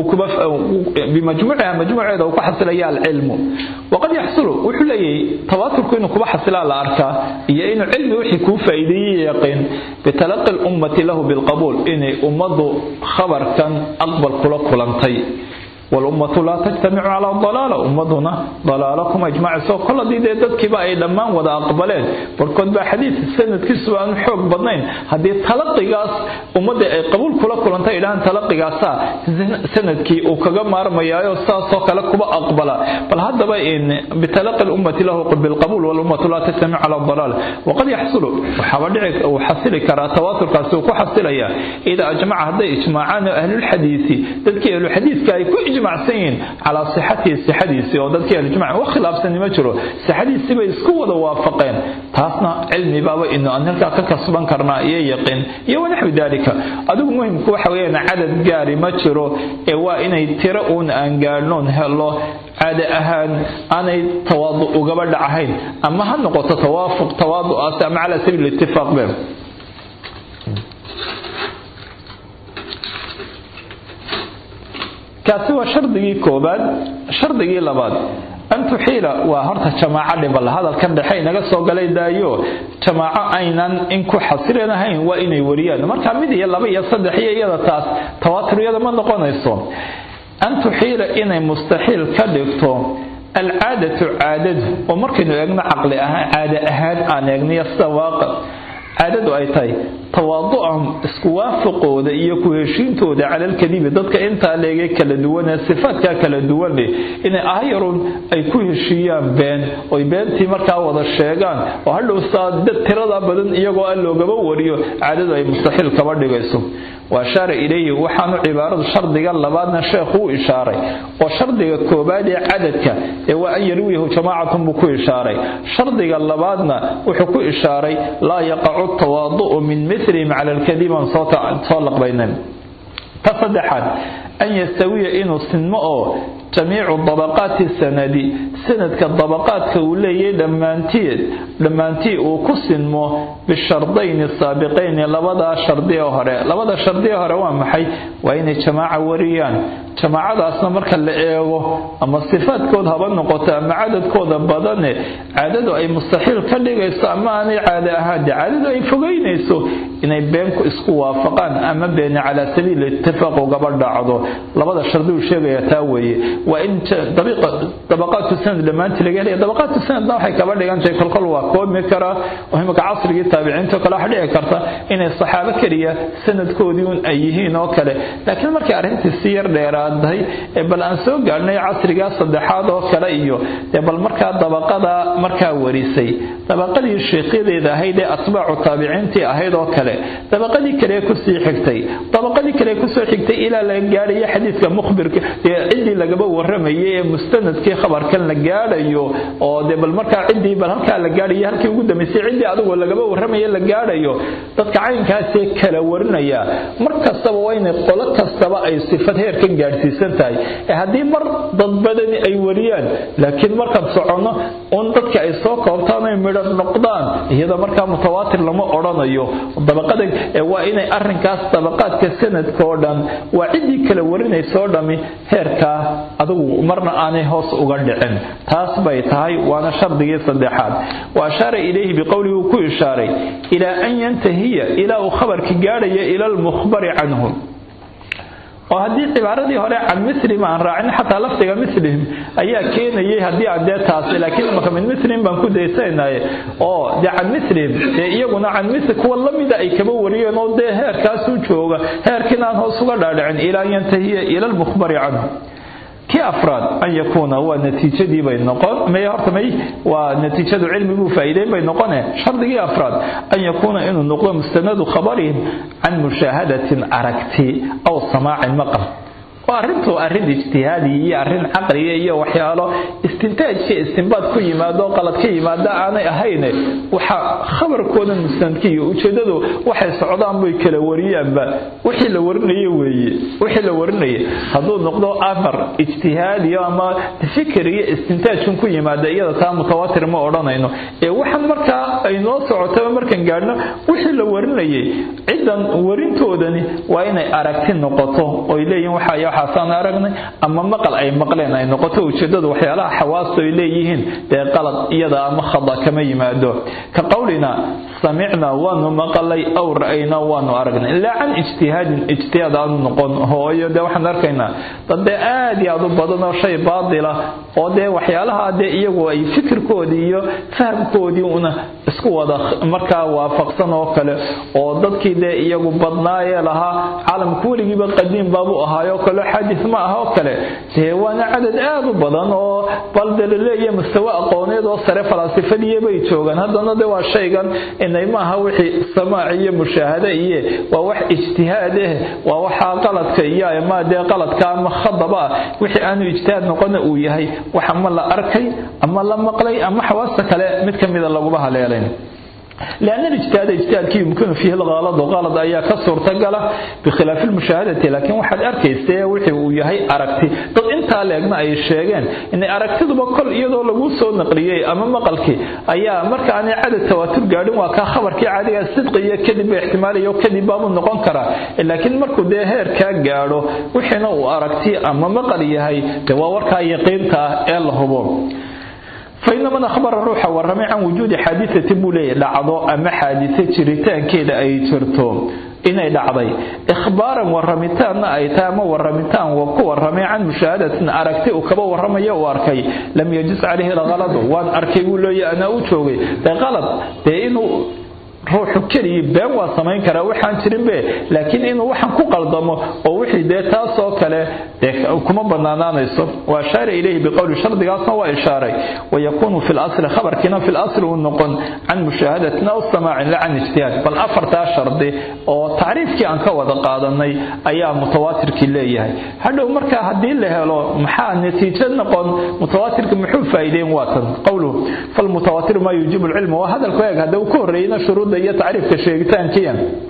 بمجموعها مجموعها ذو كحصل يا العلم وقد يحصل وحلي تواتر كونه كبا حصل على أركا هي إنه علم وحي كو فايدي يقين بتلقي الأمة له بالقبول إن أمضوا خبر كان أقبل كلا كلانتي والأمة لا تجتمع على الضلالة أمتنا ضلالكم أجمع سو كل دي دي دد كبا أي دمان ودا أقبلين بركود با حديث السنة كسو أن حوق بدنين هدي تلقي قاس أمد قبول كلا كلا انتا إلهان تلقي قاسا سنة كي وكغا مار ميايو سا سو كلا كبا أقبلا بل هذا با إن بتلقي الأمة له بالقبول والأمة لا تجتمع على الضلالة وقد يحصل وحوالي وحصل كرا تواتر قاسو كحصل إذا أجمع هذا إجماعان أهل الحديث تذكي أهل الحديث كاي كو ijmacsan yihiin calaa sixatihi sixadiisii oo dadkii ahlijmac wax khilaafsani ma jiro sixadiisii bay isku wada waafaqeen taasna cilmi baaba inu aan halkaa ka kasban karnaa iyo yaqiin iyo wanaxwi daalika adigu muhimku waxa weeyaan cadad gaari ma jiro ee waa inay tiro uun aan gaadhnoon helo caade ahaan aanay tawaadu ugaba dhacahayn ama ha noqoto tawaafuq tawaadu'aas ama calaa sabiil itifaaq be kaasi waa shardigii koobaad shardigii labaad an tuxiila waa horta jamaaco dhibal hadalkan dhexe inaga soo galay daayo jamaaco aynan in ku xasilinahayn waa inay wariyaan marka mid iyo laba iyo saddex iyo iyada taas tawaatur iyada ma noqonayso an tuxiila inay mustaxiil ka dhigto alcaadatu caadadu oo markaynu eegno caqli ahaan caade ahaan aan eegniyo sida waaqic caadadu ay tahay tawaadu'ahum isku waafaqooda iyo ku heshiintooda cala alkadibi dadka intaa leegay kala duwan ee sifaadkaa kala duwan leh inay ahyarun ay ku heshiiyaan been oy beentii markaa wada sheegaan oo hadhow saa dad tirada badan iyagoo aan loogaba wariyo caadadu ay mustaxiil kaba dhigayso wa ashaara ilayhi waxaanu cibaaradu shardiga labaadna sheekhu u ishaaray oo shardiga koobaad ee cadadka ee waa an yarwiyahu jamaacatun buu ku ishaaray shardiga labaadna wuxuu ku ishaaray laa yaqacu tawaadu'u min milihim cala alkadib aan soo laqbaynayn ta saddexaad an yastawiya inuu sinmo oo jamiicu dabaqaati sanadi sanadka dabaqaadka uu leeyahay dhammaantied dhammaantii uu ku sinmo bishardayni saabiqayni labadaa shardi ee hore labada shardi ee hore waa maxay waa inay jamaaca wariyaan jamaacadaasna marka la eego ama sifaadkood haba noqoto ama cadadkooda badane caadadu ay mustaxiil ka dhigayso ama aanay caade ahaade caadadu ay fogeynayso inay beenku isku waafaqaan ama beeni calaa sabiili itifaaq ugaba dhacdo labada shardi uu sheegaya taa weeye waa in dabaqaatu sanad dhammaantii laga helaya dabaqaatu sanadna waxay kaba dhigan tahay kolkol waa koobi karaa oo imika casrigii taabiciinta kale waxa dhici karta inay saxaabo keliya sanadkoodii un ay yihiin oo kale laakiin markay arrintii si yar dheeraadahay ee bal aan soo gaadhnay casrigaa saddexaad oo kale iyo dee bal markaa dabaqada markaa warisay dabaqadii sheekyadeeda ahayd ee atbaacu taabiciintii ahayd oo kale dabaqadii kale kusii xigtay dabaqadii kale kusoo xigtay ilaa laga gaadhayo xadiiska mukhbirka ciddii lagaba waramayay ee mustanadkii khabarkan la gaadhayo oo dee bal markaa ciddii bal halkaa la gaadhayo halkii ugu dambaysay ciddii adigoo lagaba warramaya la gaadhayo dadka caynkaasee kala warinaya mar kastaba waa inay qolo kastaba ay sifad heerkan gaadhsiisan tahay ee haddii mar dad badani ay wariyaan laakiin markaan soconno un dadka ay soo koobtaan ay midho noqdaan iyada markaa mutawaatir lama odhanayo dabaqada waa inay arrinkaas dabaqaadka sanadka oo dhan waa ciddii kala warinaysa oo dhami heerkaa adigu marna aanay hoos uga dhicin taas bay tahay waana shardigii saddexaad wa ashaara ilayhi biqowlihi uu ku ishaaray ilaa an yantahiya ilaa uu khabarka gaadhaya ila almukhbari canhu oo haddii cibaaradii hore can mislihim aan raacin xataa lafdiga mislihim ayaa keenayay haddii aan dee taasi laakiin imaka min mislihim baan ku daysanaye oo dee can mislihim dee iyaguna can misli kuwa lamida ay kaba wariyeen oo dee heerkaasuu jooga heerkiina aan hoos uga dhaadhicin ilaa an yantahiya ila almukhbari canhu kii afraad an yakuuna waa natiijadii bay noqon may horta may waa natiijadu cilmiguu faa'iideyn bay noqone shardigii afraad an yakuuna inuu noqdo mustanadu khabarihim can mushaahadatin aragti aw samaacin maqal waa arrintu arrin ijtihaadi iyo arrin caqliya iyo waxyaalo istintaajka istinbaad ku yimaado qalad ka yimaada aanay ahayne waxa khabarkooda mustanadkiiyo ujeedadu waxay socdaan bay kala wariyaanba wixii la warinaye weeye wixii la warinaye hadduu noqdo amar ijtihaadiyo ama fikir iyo istintaajkan ku yimaada iyada taa mutawaatir ma odhanayno ee waxaan markaa ay noo socotaba markaan gaadhno wixii la warinayay ciddan warintoodani waa inay aragti noqoto oy leeyihin waxaa waxaasaan aragnay ama maqal ay maqleen ay noqoto ujeedadu waxyaalaha xawaastu ay leeyihiin dee qalad iyada ama khada kama yimaado ka qowlina samicna waanu maqalay aw ra'ayna waanu aragnay ilaa can ijtihaadin ijtihaad aanu noqon hooyo dee waxaan arkaynaa dad dee aad iyo aad u badan oo shay baadila oo dee waxyaalaha dee iyagu ay fikirkoodii iyo fahamkoodii una isku wada markaa waafaqsan oo kale oo dadkii dee iyagu badnaayee lahaa caalamka weligiiba qadiim baabuu ahaayo kale xadis ma aha oo kale dee waana cadad aad u badan oo bal de laleeyahay mustawe aqooneed oo sare falaasifadiiyo bay joogaan haddana de waa shaygan inay maaha wixii samaac iyo mushaahade iyo waa wax ijtihaad eh waa waxaa qaladka iyo ama dee qaladka ama khadaba ah wixii aanu ijtihaad noqona uu yahay wax ama la arkay ama la maqlay ama xawaasta kale mid ka mida laguma haleelayn لأن الاجتهاد اجتهاد يمكن فيه الغلط وغلط أيا كسر تقله بخلاف المشاهدة لكن واحد أركيستي وحي ويهي أركتي طب أنت لأجنا أي الشيغان إن أركتي بكل يدو لغو سو نقليي أما مقلكي أيا مركا أني عدد تواتر قادم وكا خبر كي عادي الصدقية كذب احتمالي يو كذب باب النقون كرا لكن مركو ده هير كا قادو وحينا وأركتي أما مقلي هاي دواوركا يقينتا إلا هبو فإن من أخبر الروح ورمي عن وجود حادثة بولي لعضو أما حادثة جريتان كده أي جرتو inay dhacday ikhbaaran warramitaanna ay tahay ama warramitaan waa ku warramay can mushaahadatin aragti uu kaba warramaya uu arkay lam yajus calayhi lhaladu waan arkay buu leeya anaa u joogay dee qalad dee inuu ruuxu keliya been waa samayn karaa waxaan jirinbe laakiin inuu waxaan ku qaldamo oo wixii dee taasoo kale dee kuma banaanaanayso wa ashaara ilayhi biqowli shardigaasna waa ishaaray wayakuunu fi lasli khabarkiina fi lasli uu noqon can mushaahadatin aw samaacin la can ijtihaad bal afartaa shardi oo tacriifkii aan ka wada qaadanay ayaa mutawaatirkii leeyahay hadhow marka haddii la helo maxaa natiijo noqon mutawaatirka muxuu faa'iideyn waatan qowluhu falmutawaatiru maa yuujibu lcilma waa hadalku eeg hadda uu ka horreeyna shuruudda iyo tacriifka sheegitaankiya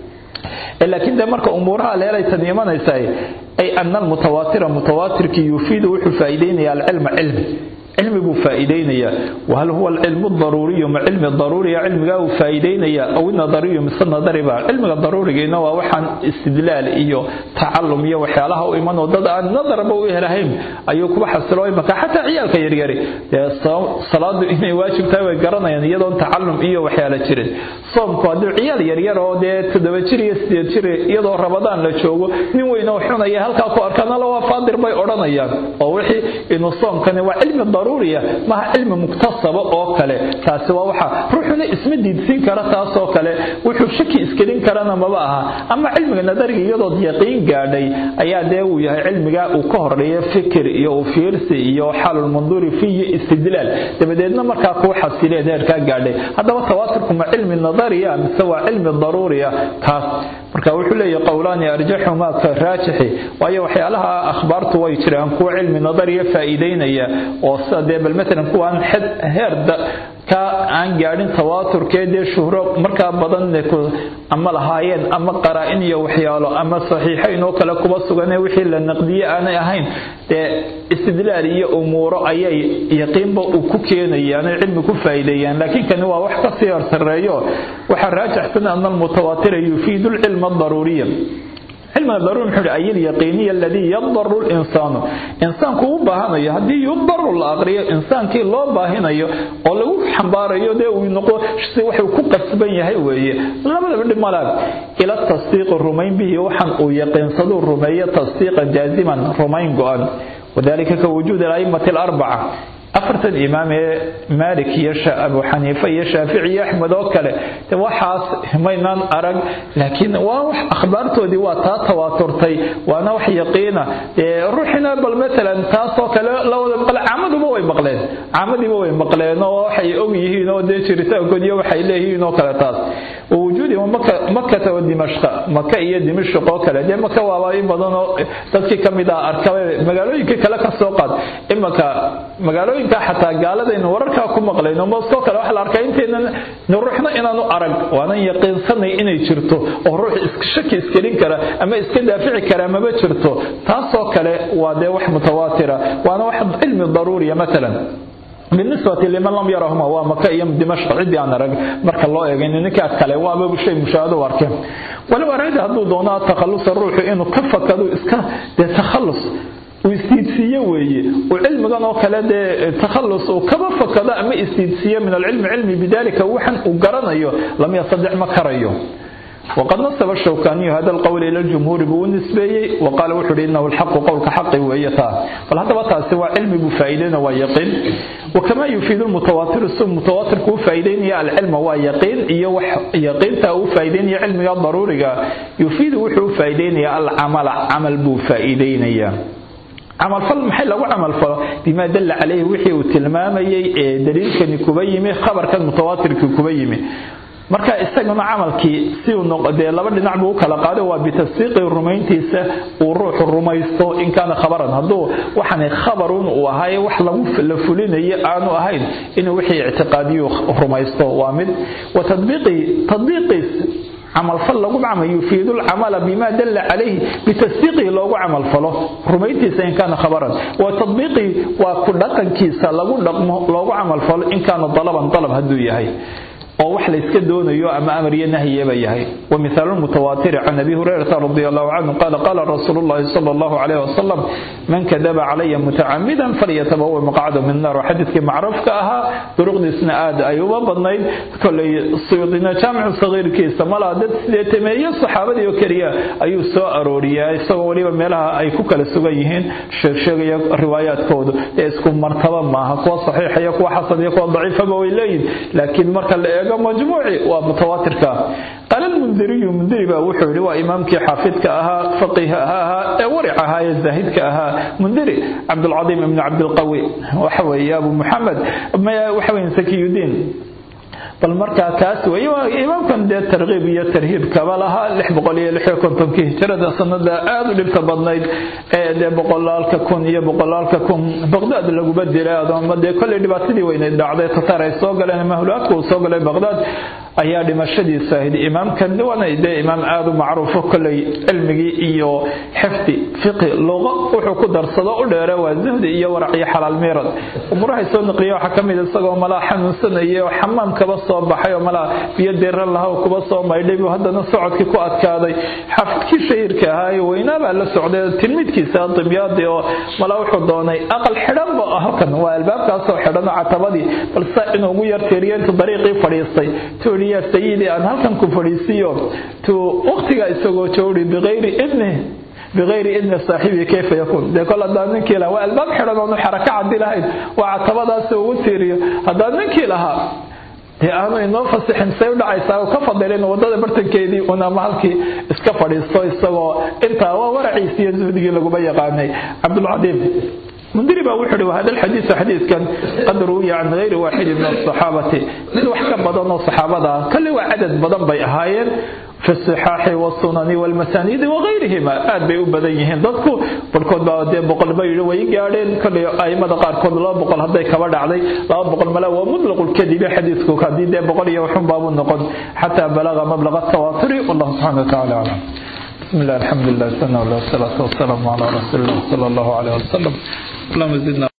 laakiin de marka umuuraha leelay tan imanaysaa ay ana almutawaatira mutawaatirkii yufiidu wuxuu faa'iideynaya alcilma cilmi cilmi buu faa'iideynayaa wahal huwa alcilmu daruuriyu ma cilmi daruuriya cilmigaa uu faa'iideynayaa aw nadariyu mise nadariba cilmiga daruurigiina waa waxaan istidlaal iyo tacalum iyo waxyaalaha u imanoo dad aan nadarba u helahayn ayuu kuba xasilooy marka xataa ciyaalka yaryari dee salaadu inay waajib tahay way garanayaan iyadoon tacalum iyo waxyaala jirin soomku hadduu ciyaal yaryar oo dee toddoba jir iyo sideed jir iyadoo rabadaan la joogo nin weyn oo xunaya halkaa ku arkaan alla waa faadir bay odhanayaan oo wixii inuu soomkani waa cilmi daruuriya maha cilmi muktasaba oo kale taasi waa waxa ruuxuna isma diidsiin kara taasoo kale wuxuu shaki iskelin karana maba aha ama cilmiga nadariga iyadood yaqiin gaadhay ayaa dee uu yahay cilmiga uu ka horeeya fikir iyo ufiirsi iyo xalulmanduuri fi iyo istidlaal dabadeedna markaa kuu xasileed heerkaa gaadhay haddaba tawaaturku ma cilmi nadariya mise waa cilmi daruuriya kaas marka wuxuu leeyahy qowlaani arjaxu maa ka raajixi waayo waxyaalaha akhbaartu way jiraan kuwa cilmi nadariya faa'iideynaya oo sida dee bal matalan kuwaan heer ka aan gaadhin tawaaturkee dee shuhro markaa badan ama lahaayeen ama qaraa-in iyo waxyaalo ama saxiixayn oo kale kuba suganee wixii la naqdiye aanay ahayn dee istidlaal iyo umuuro ayay yaqiinba uu ku keenayaan ay cilmi ku faa'iideeyaan laakiin kani waa wax kasii horsareeyo waxaa raajixsan ana almutawaatira yufiidu lcilma adaruuriya cilmiga daruuri muxuu ay alyaqiiniya aladii yadaru linsaanu insaanku u baahanayo haddii yudaru la aqriyo insaankii loo baahinayo oo lagu xambaarayo dee uu noqo si waxuu ku qasban yahay weeye labadaba dhib malaag ila tasdiiqi rumayn bihi waxaan uu yaqiinsaduu rumeeyo tasdiiqan jaaziman rumayn go-an wadalika ka wujuudi alaimati alarbaca afartan imaam ee maalik iyo abu xaniife iyo shaafici iyo axmed oo kale waxaas maynaan arag laakiin waa wax akhbaartoodii waa taa tawaaturtay waana wax yaqiina ruuxina bal matalan taasoo kale lawada maqle caamaduba way maqleen caamadiiba way maqleen oo waxay og yihiin oo dee jiritaankood iyo waxay leeyihiin oo kale taas wujuudi makata wa dimashqa maka iyo dimashq oo kale dee maka waaba in badan oo dadkii ka mid ah arkaba magaalooyinka kale ka soo qaad imanka magaalooyin xataa gaaladaynu wararkaa ku maqlayno moskoo kale waxa la arkaa intaynan ruuxna inaanu arag waanan yaqiinsanay inay jirto oo ruux shaki iskelin kara ama iska daafici kara maba jirto taasoo kale waa dee wax mutawaatira waana wax cilmi daruuriya matalan بالنسبة لمن لم يرهما ومكة يم دمشق عدي أنا رج مرك الله يعني نكات كله وأبو شيء مشاهده واركه ولو أراد هذا دونا تخلص الروح إنه كفك هذا إسكا ده تخلص ويستيدسية وي وعلم كان وكلا ده تخلص وكما فكذا أما استيدسية من العلم علمي بذلك وحن وقرنيه لم يصدع مكريه وقد نصب الشوكاني هذا القول إلى الجمهور بالنسبة وقال وحر إنه الحق قولك حق ويتا فالهذا بطا سوى علم بفائدين ويقين وكما يفيد المتواتر السم متواتر كو فائدين يا العلم ويقين يقين تاو فائدين يا علم يا ضروري يفيد وحو فائدين يا العمل عمل بو فائدين يا camal fal maxay lagu camal falo bimaa dalla calayhi wixii uu tilmaamayay ee daliilkani kuba yimi khabarkan mutawaatirkii kuba yimi marka isaguna camalkii si uu dee laba dhinac buu u kala qaaday waa bitasdiiqi rumayntiisa uu ruuxu rumaysto in kaana khabaran hadduu waxani khabarun uu ahay wax lagu la fulinayo aanu ahayn inuu wixii ictiqaadiyu rumaysto waa mid wa tadbiiqi tadbiiqiis camalfal lagu camal yufiidu lcamala bima dalla calayhi bitasdiiqihi loogu camalfalo rumayntiisa in kaana khabaran wa tadbiiqii waa ku dhaqankiisa lagu dhaqmo loogu camalfalo in kaana dalaban dalab hadduu yahay oo wax la iska doonayo ama amar iyo nahyeba yahay wa mithaalu mutawaatiri can abi hurayrata radi allahu canhu qaala qaala rasuulu llahi sala allahu calayh wasalam man kadaba calaya mutacamidan falyatabawa maqcada min naar xadiidkii macruufka ahaa duruqdiisna aad ay uba badnayd kolay suyuudina jaamicu sagiirkiisa malaa dad sideetameeyo saxaabadii oo keliya ayuu soo arooriyaa isagoo weliba meelaha ay ku kala sugan yihiin sheegsheegaya riwaayaadkoodu ee isku martaba maaha kuwa saxiixa iyo kuwa xasan iyo kuwa daciifaba way leeyihin laakiin marka la eego majmuuci waa mutawaatirka qaala lmundiriyu mundiri baa wuxuu yihi waa imaamkii xaafidka ahaa faqiiha ahaa ee waric ahaa ee zaahidka ahaa mundiri cabdulcadiim ibni cabdilqawi waxa weeye abu muxamed waxa weeye sakiyudiin bal markaa kaas wey imaamkan dee tarkiib iyo tarhiib kaba lahaa lix boqol iyo lix iyo kontonkii hijrada sanada aada u dhibta badnayd ee dee boqolaalka kun iyo boqolaalka kun baqdaad laguba dilay adooma dee kolley dhibaatadii weyneyd dhacday tatar ay soo galeen mahulaadka uu soo galay baqdaad ayaa dhimashadiisa ahayd imaamkan waana dee imaam aada u macruufo kolley cilmigii iyo xifdi fiqi luqo wuxuu ku darsado u dheere waa zuhdi iyo warac iyo xalaal miirad umurahay soo naqliya waxaa kamid isagoo malaa xanuunsanaya oo xamaam kaba soo baxay oo malaa biyo diran laha oo kuba soo maydhay buu haddana socodkii ku adkaaday xafidkii shahiirka ahaa ee weynaa baa la socday tilmiidkiisa dimyaadii oo malaa wuxuu doonay aqal xidhanba halkan waa albaabkaasoo xidhan oo catabadii balse inuu ugu yarteeriyo intuu dariiqii fadhiistay tuu ya sayidii aan halkan ku fadhiisiyo tuu waqtiga isagoo joori biqayri idni bikayri idni saaxibii kayfa yakuun dee kol haddaan ninkii lahaa waa albaab xidhan oonu xaraka caddi lahayn waa catabadaasi ugu tiiriyo haddaan ninkii lahaa dee aanu inoo fasixin say u dhacaysaa ka fadilin wadada bartankeedii un ama halkii iska fadhiisto isagoo intaa waa waraciisi iyo zuhdigii laguma yaqaanay cabdulcadiim mundiri baa wuxuu hi wahada alxadiisu xadiidkan qad ruwiya can gayri waaxidin min asaxaabati mid wax ka badan oo saxaabada ah kolley waa cadad badan bay ahaayeen fi sixaaxi wasunani walmasaniidi wahayrihima aad bay u badan yihiin dadku barhkood baa dee boqol ba yidhi way gaadheen kolley aimada qaarkood laba boqol hadday kaba dhacday laba boqol mala waa mutlaqulkadibi xadiidku haddii dee boqol iyo waxun baabu noqon xataa balaga mablaga tawaaturi wallahu subxana watacaala aclam بسم الله الحمد لله والصلاة والسلام على رسول الله صلى الله عليه وسلم اللهم زدنا